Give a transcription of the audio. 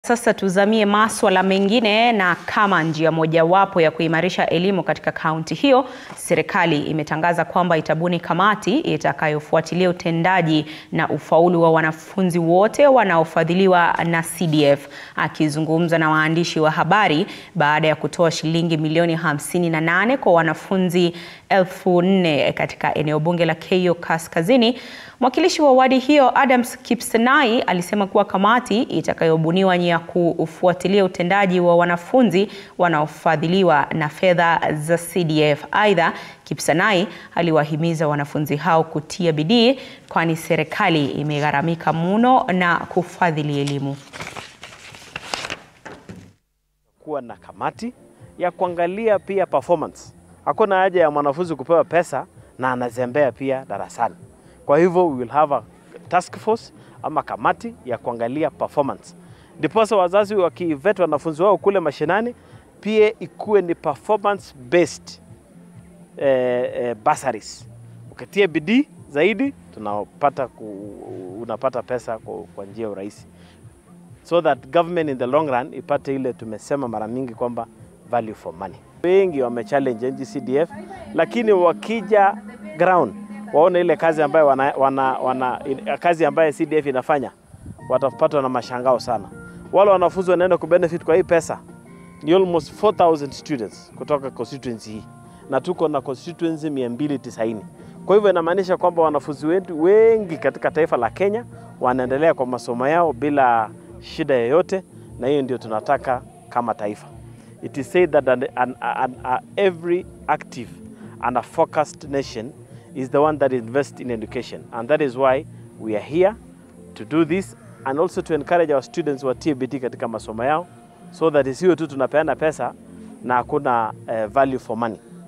Sasa tuzamie maswala mengine, na kama njia mojawapo ya kuimarisha elimu katika kaunti hiyo, serikali imetangaza kwamba itabuni kamati itakayofuatilia utendaji na ufaulu wa wanafunzi wote wanaofadhiliwa na CDF. Akizungumza na waandishi wa habari baada ya kutoa shilingi milioni 58 kwa wanafunzi elfu nne katika eneo bunge la Keio Kaskazini, mwakilishi wa wadi hiyo Adams Kipsanai alisema kuwa kamati itakayobuniwa ni ya kufuatilia utendaji wa wanafunzi wanaofadhiliwa na fedha za CDF. Aidha, Kipsanai aliwahimiza wanafunzi hao kutia bidii kwani serikali imegharamika mno na kufadhili elimu. Kuwa na kamati ya kuangalia pia performance. Hakuna haja ya mwanafunzi kupewa pesa na anazembea pia darasani. Kwa hivyo we will have a task force ama kamati ya kuangalia performance, ndiposa wazazi wakivet wanafunzi wao kule mashinani pia ikuwe ni performance based eh, eh, bursaries. Ukitia bidii zaidi tunapata ku, unapata pesa kwa, kwa njia ya urahisi, so that government in the long run ipate ile tumesema mara mingi kwamba value for money. Wengi wamechallenge NG-CDF, lakini wakija ground waone ile kazi ambayo wana, wana, wana, kazi ambayo CDF inafanya watapatwa na mashangao sana. Wale wanafunzi wanaenda kubenefit kwa hii pesa ni almost 4000 students kutoka constituency hii na tuko na constituency 290. Kwa hivyo inamaanisha kwamba wanafunzi wetu wengi katika taifa la Kenya wanaendelea kwa masomo yao bila shida yoyote, na hiyo ndio tunataka kama taifa. It is said that an, an, an, an, every active and a focused nation is the one that invests in education and that is why we are here to do this and also to encourage our students watie bidii katika masomo yao so that isiwe tu tunapeana pesa na hakuna uh, value for money.